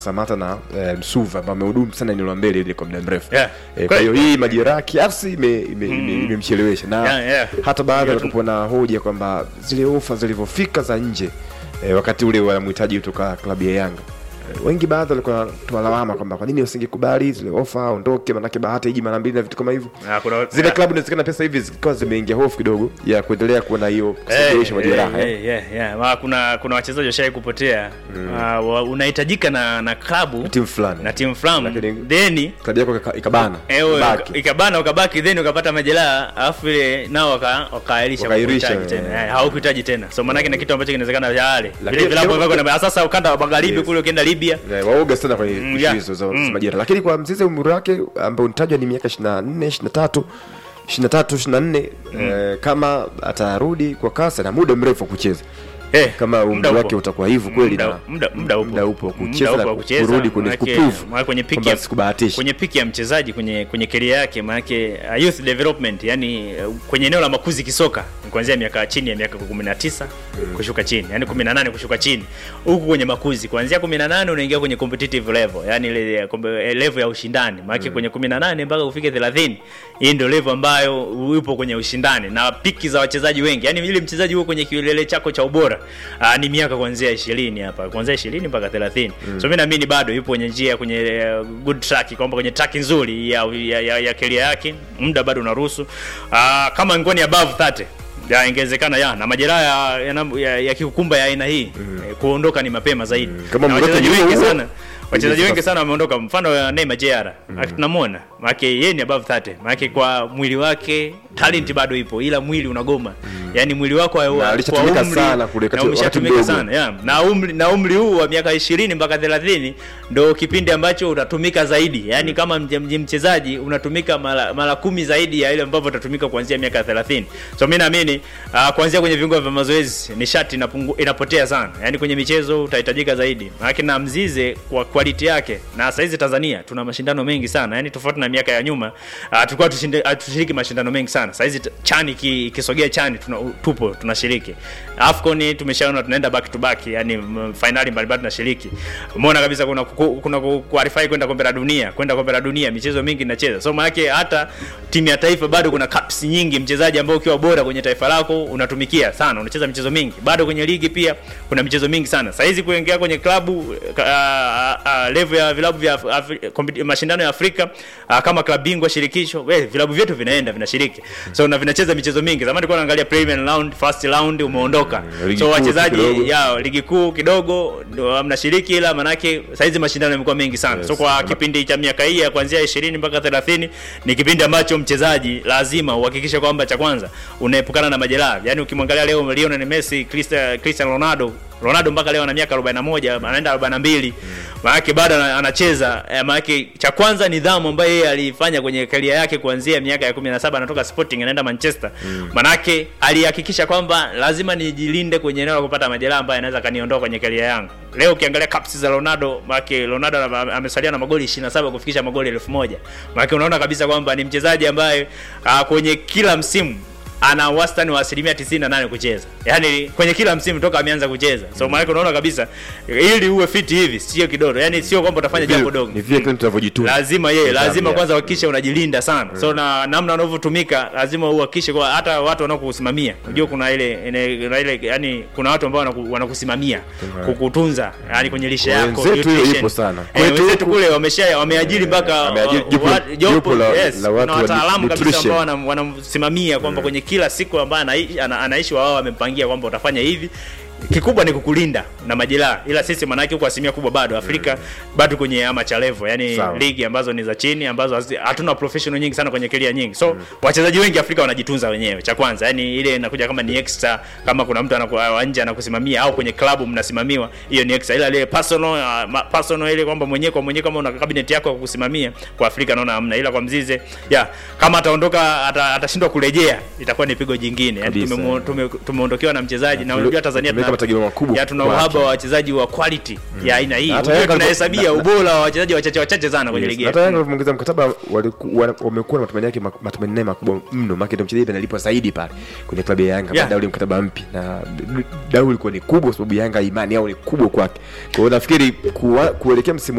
Samata na eh, Msuva ambao amehudumu sana eneo la mbele ile kwa muda mrefu. Yeah. Eh, kwa hiyo hii majeraha kiasi ime- ime- ime- imemchelewesha na Yeah, yeah. hata baadhi walikuwa na hoja kwamba zile ofa zilivyofika za nje eh, wakati ule wanamhitaji kutoka klabu ya Yanga Eh, wengi baadhi walikuwa wanatoa lawama kwamba kwa nini usingekubali zile ofa aondoke, manake bahati iji mara mbili na vitu kama hivyo. Ah, kuna- Zile ah. klabu inawezekana pesa hivi zikiwa zimeingia hofu kidogo ya kuendelea kuwa na hiyo kusababisha majeraha. Eh, eh. eh, yeah, yeah. Ma, kuna kuna wachezaji washai kupotea Ah, wa- unahitajika na na klabu Timu fulani na timu fulani Lakini- then klabu yako ika- ikabana Ewe, baki. ikabana ukabaki then ukapata majeraha alafu ile nao waka- wakaahirisha Wakairisha, kukuhitaji eh. tena Eh, hawakuhitaji tena so maanake na kitu ambacho kinawezekana yale Lakini- vile vilabu lakini- ambavyo na sasa ukanda wa magharibi Yes. kule ukienda Libya Eh, waoga sana kwenye Mm, ishu yeah. hizo za Mm. za majira lakini kwa mzizi umri wake ambao unitajwa ni miaka 24 23 23 24 eh, kama atarudi kwa kasi na muda mrefu wa kucheza Eh, kama umri muda upo. wake utakuwa hivyo kweli Muda- na muda- muda upo. muda upo wa Muda kucheza upo na wa kucheza, kurudi kwenye maanake- kuprove maanake kwenye piki kwamba ya- sikubahatisha kwenye piki ya mchezaji kwenye kwenye career yake maanake uh, youth development yani uh, kwenye eneo la makuzi kisoka ni kuanzia miaka chini ya miaka 19 kushuka chini yani 18 kushuka chini huku kwenye makuzi kuanzia 18 unaingia kwenye competitive level yani ile ya kombe- eh, level ya ushindani maanake kwenye 18 mpaka ufike 30 hii ndio level ambayo upo kwenye ushindani na piki za wachezaji wengi yani ili mchezaji huo kwenye kilele chako cha ubora uh, ni miaka kuanzia 20 hapa kuanzia 20 mpaka 30 so mimi naamini bado yupo kwenye njia kwenye uh, good track kwamba kwenye track nzuri ya ya, ya, ya career yake muda bado unaruhusu uh, kama ngoni above 30 ya ingewezekana ya na majeraha ya, ya, ya, ya kiukumba ya aina hii eh, kuondoka ni mapema zaidi Kama na mroto wachezaji ni huo wengi huo, sana wachezaji ingefika- wengi sana wameondoka mfano ya Neymar Jr mm. tunamwona maanake yeye ni above 30 maanake kwa mwili wake talent bado ipo ila mwili unagoma yani mwili wako wa- wa- alishatumika kwa umri- sana kule na kati- umeshatumika wakati mdogo. sana yeah. na umri na umri huu wa miaka 20 mpaka 30 ndo kipindi ambacho utatumika zaidi yani kama mje- mje- mchezaji unatumika mara mara kumi zaidi ya ile ambavyo utatumika kuanzia miaka 30 so mimi naamini uh, kuanzia kwenye viungo vya mazoezi nishati inapungu, inapotea sana yani kwenye michezo utahitajika zaidi maanake na mzize kwa quality yake na saizi Tanzania tuna mashindano mengi sana yani tofauti na miaka ya nyuma uh, tulikuwa tushinde- uh, tushiriki mashindano mengi sana saizi t- chani ki- ikisogea chani tuna, tupo tunashiriki afcon tumeshaona tunaenda back to back yani m- finali mbalimbali tunashiriki umeona kabisa kuna ku- kuna ku- qualify kwenda kombe la dunia kwenda kombe la dunia michezo mingi inacheza so maanake hata timu ya taifa bado kuna cups nyingi mchezaji ambao ukiwa bora kwenye taifa lako unatumikia sana unacheza michezo mingi bado kwenye ligi pia kuna michezo mingi sana sahizi kuingia kwenye klabu uh, uh, level ya vilabu vya Af- Afri- kompeti- mashindano ya Afrika uh, kama klabu bingwa shirikisho we, vilabu vyetu vinaenda vinashiriki so na vinacheza michezo mingi zamani tulikuwa naangalia premier round first round umeondoka ligi so kuu wachezaji kidogo. ya ligi kuu kidogo ndo mnashiriki ila manake saizi mashindano yamekuwa mengi sana Yes. so kwa kipindi cha miaka hii ya kuanzia 20 mpaka 30 ni kipindi ambacho mchezaji lazima uhakikishe kwamba cha kwanza unaepukana na majeraha yani ukimwangalia leo Lionel Messi Cristiano Cristiano Ronaldo Ronaldo mpaka leo ana miaka 41 anaenda 42 maanake bado ana- anacheza eh, maanake cha kwanza nidhamu ambayo yeye alifanya kwenye karia yake kuanzia miaka ya 17 anatoka Sporting anaenda Manchester maanake alihakikisha kwamba lazima nijilinde kwenye eneo la kupata majeraha ambayo anaweza kaniondoa kwenye karia yangu leo ukiangalia caps za Ronaldo maanake Ronaldo ame- amesalia na magoli 27 kufikisha magoli 1000 maanake unaona kabisa kwamba ni mchezaji ambaye uh, kwenye kila msimu ana wastani wa asilimia 98 kucheza yaani kwenye kila msimu toka ameanza kucheza so maanake unaona kabisa ili uwe fiti hivi sio kidogo yaani sio kwamba utafanya jambo dogo ni vile kile tunavyojitunza lazima yeye Nidhamu, lazima yeah. kwanza uhakikishe unajilinda sana so na namna unavyotumika lazima uhakikishe kwa hata watu wanaokusimamia unajua kuna ile ene- kuna ile yani kuna watu ambao wanaku- wanakusimamia kukutunza yani kwenye lishe Kwa yako wenzetu hiyo nutrition. ipo sana. Eh, Kwetu wenzetu huku- kule wamesha wameajiri mpaka Ameajiri wa- jopo- wa- jopo jopo la- yes, la watu kuna wa wataalamu kabisa nutrition. ambao wanam- wanamsimamia kwamba kwenye kila siku ambayo anaishi, ana, anaishi wao wamempangia kwamba utafanya hivi kikubwa ni kukulinda na majeraha ila sisi manake huko asilimia kubwa bado afrika bado kwenye amateur level yani Sawa. ligi ambazo ni za chini ambazo hazi- hatuna professional nyingi sana kwenye keria nyingi so wachezaji wengi afrika wanajitunza wenyewe cha kwanza yani ile inakuja kama ni extra kama kuna mtu anaku- wa nje anakusimamia au kwenye klabu mnasimamiwa hiyo ni extra ila ile personal uh, ma- personal ile kwamba mwenyewe kwa mwenyewe kama una cabinet yako ya kukusimamia kwa afrika naona hamna ila kwa mzize ya kama ataondoka ata- atashindwa kurejea itakuwa ni pigo jingine yani Kabisa. tumemo- tume- tumeondokewa na mchezaji na unajua tanzania tuna Kuna mategemeo makubwa ya tuna kwake. uhaba wa wachezaji wa quality ya aina hii. Hata Unajua Yanga tunahesabia na- na- ubora wa wachezaji wachache wachache sana kwenye Yes. ligi. Hata yetu. Yanga walivyoongeza mkataba waliku- wana- wamekuwa na matumaini yake mak- matumaini naye makubwa mno, maana ndio mchezaji analipwa zaidi pale kwenye klabu ya Yanga Yeah. baada ya ule mkataba mpya, na dau ilikuwa ni kubwa, kwa sababu Yanga imani yao ni kubwa kwake. Kwa hiyo nafikiri kuwa- kuelekea msimu